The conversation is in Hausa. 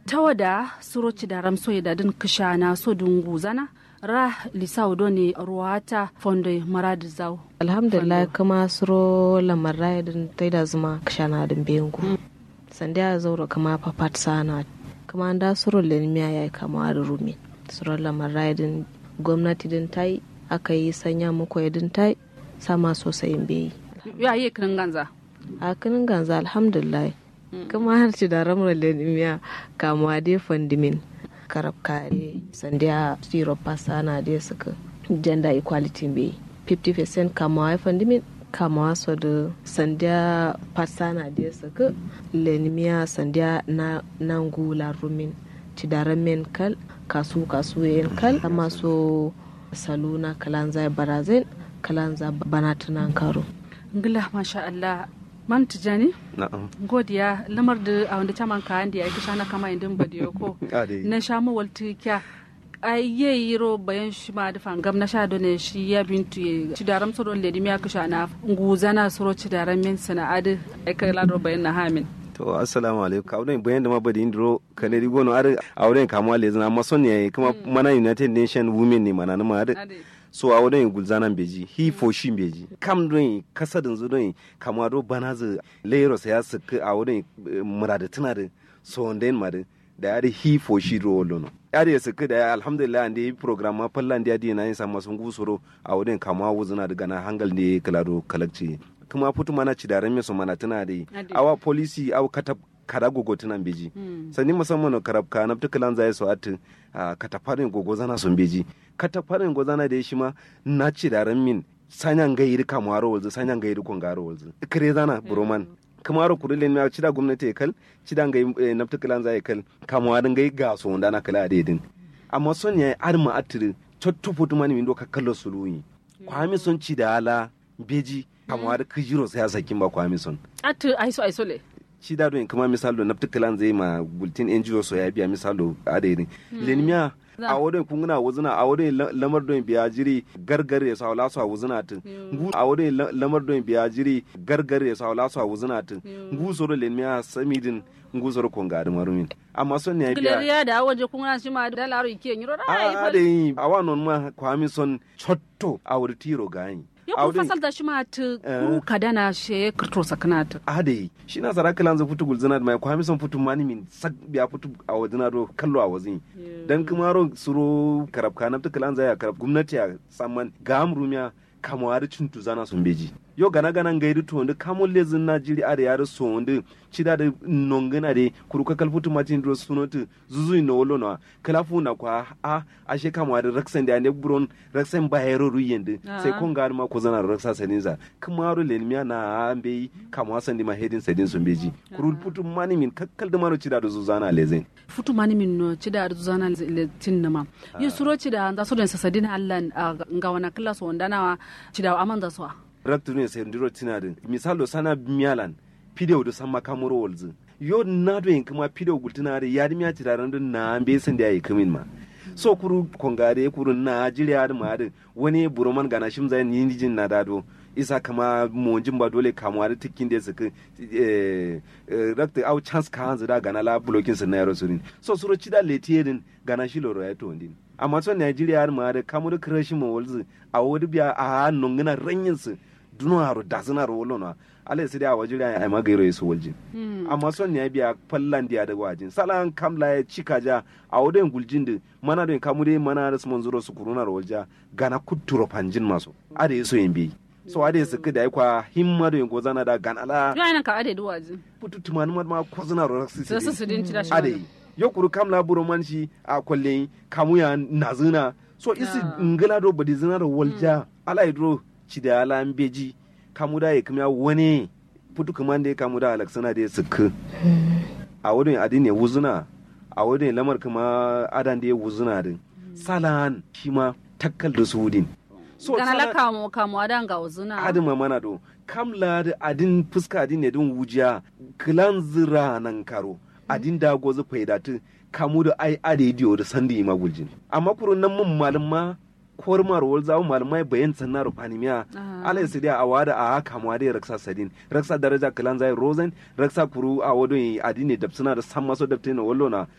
tawada suroci da ramso da din kishana so dungu zana ra lisau do ne ruwata fondo marad zau alhamdulillah kama suro lamar din tai da zuma kishana din bengu sanda ya zauro kama papat sana kama da suro lenmiya ya kama da rumi suro lamar din gwamnati din tai aka yi sanya muku din tai sama sosai beyi ya yi kinin ganza a kinin ganza alhamdulillah kuma har ci da ramar lenimiya kamuwa dai fandimin karab kare sandiya zero pasana dai suka gender equality bai 50% kamuwa fandimin kamuwa so da sandiya pasana dai suka lenimiya sandiya na nangula rumin ci da ramin kal kasu kasu yin kal amma so saluna kalanza barazin kalanza bana tunan karo ngila masha Allah man tijani na'am godiya lamar da a wanda caman ka andi ai kisha na kama indin badiyo ko ade na sha mu walti kya ai ye yiro bayan shi ma da fangam na sha done shi ya bintu ye cidaram so don ledi miya kisha na nguzana soro cidaram min sana ade ai kai lado bayan na hamin to assalamu alaikum ka wurin bayan da ma badi indro kane di gono ar auren kamuwa lezina amma son ne kuma mana united nation women ne mana ma ar ade so a wurin gulzanan beji hi fo shi beji kam don kasadin zu don kama do bana zu leros ya suka a wurin murada tana da so den ma da ya da hi fo shi ro lono ya da suka da alhamdulillah ande yi program ma fallan da ya na yin sama sun gusuro a wurin kama wuzuna daga na hangal ne kalado kalakci kuma putu mana ci da rame so mana tana da Ade. awa policy aw kata kada gogo tunan beji sani musamman karab ka na tukalan zai so at katafarin gogo zana sun beji katafarin gogo zana da shi ma na ci da min sanyan gairi kamaro walzu sanyan gairi kongaro walzu kare zana buroman kamaro kurilin na ci da gwamnati ya kal ci da ngai na tukalan zai kal kamarin gai ga so wanda na kala adedin amma son ya arma atiri cotto putu mani min do ka kallo suluyi kwami son ci da ala beji kamar kijiro sai ya sakin ba kwami son atu aiso aiso le shi da don kuma misalo na tukalan zai ma bulletin NGO so ya biya misalo adadin lenmiya a wadon kunguna wuzuna a wadon lamar don biya jiri gargar ya sawa lasu a wuzuna tun ngu a wadon lamar don biya jiri gargar ya sawa lasu a wuzuna tun ngu soro lenmiya samidin ngu soro konga da marumin amma son ne ya biya gileriya da waje kun shi ma da laro ike nyiro rai a da yi a wannan ma kwami son chotto a wuri tiro gani yo kun fasal da shi ma ta kuru kadana she kirto sakana ta ade shi na sara kalan za futu gulzina da mai kwami son futu mani min sak biya futu a wajina do kallo a wazin dan kuma ro suro karab kana ta kalan za ya karab gwamnati a samman ga amrumiya kamawar cintu zana sun beji yo gana gana ngairu to ndu kamol lezin najiri are yare so ndu chida de nongana de kuruka kalfutu matin dro sunoti zuzu no wolo no kalafu na kwa a ashe kamwa da raksan da ne buron raksan bayero ruyende sai kon ga ma ko zana raksa saninza kamaro lenmiya na ambe kamwa san di ma hedin sadin sun beji kurul putu mani min kakkal da maro chida da zuzana lezen futu mani min no chida da zuzana le tinnama yo suro chida da so den sasadin allan ga wana kala so ndana chida amanda so raktu ne sai ndiro tina din misalo sana miyalan pideo do sama kamuro wolzu yo na do yin kuma pideo gultina da yadi miya ti daran din na be san da yayi kamin ma so kuru kongare kuru na jiriya da ma da wani buroman gana shim zai ni jin na dado isa kama monjin ba dole kamuwa da tikin da suka rakta au chance ka hanzu da gana la blokin sa na yaro surin so suro chida letierin gana shi loro ya to ndin amma so Nigeria har ma da kamu da krashi mo wolzu a wodi biya a nongina ranyin su duno haro da suna ro wolona ala sai da wajiri ai magairo yesu waljin amma son ne biya fallan dia da wajin salan kamla ya cika ja a wodin guljin da mana da kamu dai mana da su zuro su kuruna ro walja gana kuturo panjin maso ada yeso yimbi so ade su kida kwa himma da yango zana da ganala yo aina ka ade duwaji putu tumanu ma ko zana ro raksi sai su din ci da shi ade yo kuru kamla buro man shi a kwalle kamu ya nazuna so isi ngala do badi zina ro walja ala idro ci da ala beji kamu da ya kuma wani putu kuma da ya kamu da alaksana da ya suku a wurin adin ya wuzuna a wurin lamar kuma adan da ya wuzuna din salan shi ma takkal da sudin so gana la kamu kamu adan ga wuzuna adin ma mana do kamla da adin fuska adin ne din wujiya kilan zira nan karo adin da gozu faidatu kamu da ai adediyo da sandi ma guljin amma kurun nan mun malum ma kor marwol zawo malmai bayan sanna rufani miya ala yasi a wada a haka ma da raksa sadin raksa daraja kalan zai rosen raksa kuru a wado yi adine da suna da san maso da tena wallo na